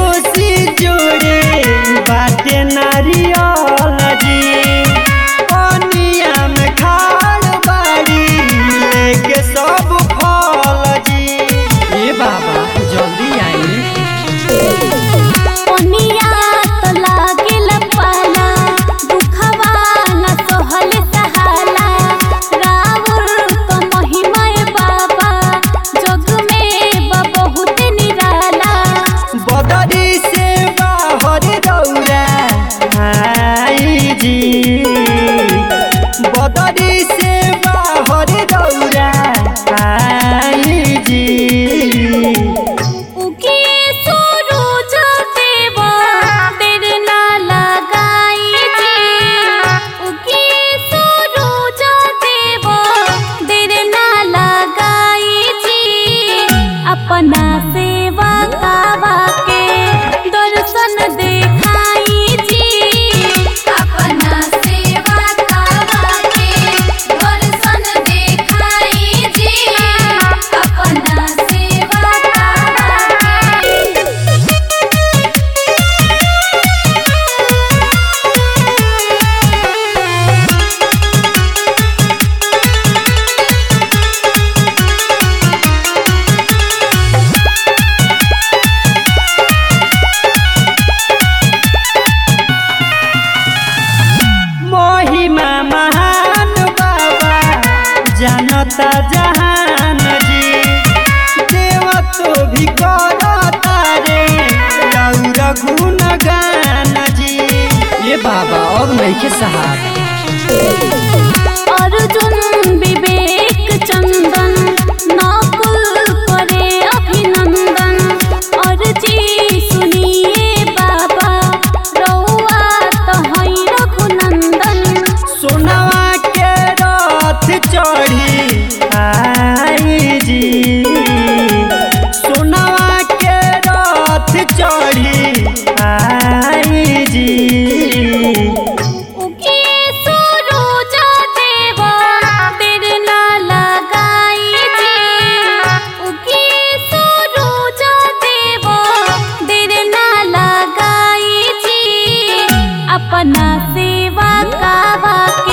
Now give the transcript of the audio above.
कोसी जोड़े बाटे नारियल जी पनिया में खाड़ बाड़ी लेके सब फल जी ए बाबा जल्दी आई ओनिया तो लागेल पाला दुखवा न सहल सहाला रावण तो महिमा बाबा जग में बा बहुत निराला बदरी से बाहर दौड़ा आई जी बदरी से बाहर दौड़ा आई जी उके सूरज देवा देर ना लगाई जी उके सूरज देवा देर ना लगाई जी अपना सेवा कावा के दर्शन देखाई जी अपना सेवा कावा के दर्शन देखाई जी अपना सेवा कावा के महिमा महान बाबा जानता जहान जी देव तो भी करता रे रौरा गुणगान जी ये बाबा अब नहीं के सहारा अर्जुन विवेक चंदन नकुल करे अभिनंदन अर्जी सुनिए बाबा रउआ तो है रघुनंदन सोनवा के रथ चढ़ी आई जी सोनवा के रथ चढ़ी आई जी उके सूरज देवा देर ना लगाई जी उके सूरज देवा देर ना लगाई जी अपना सेवा कावा के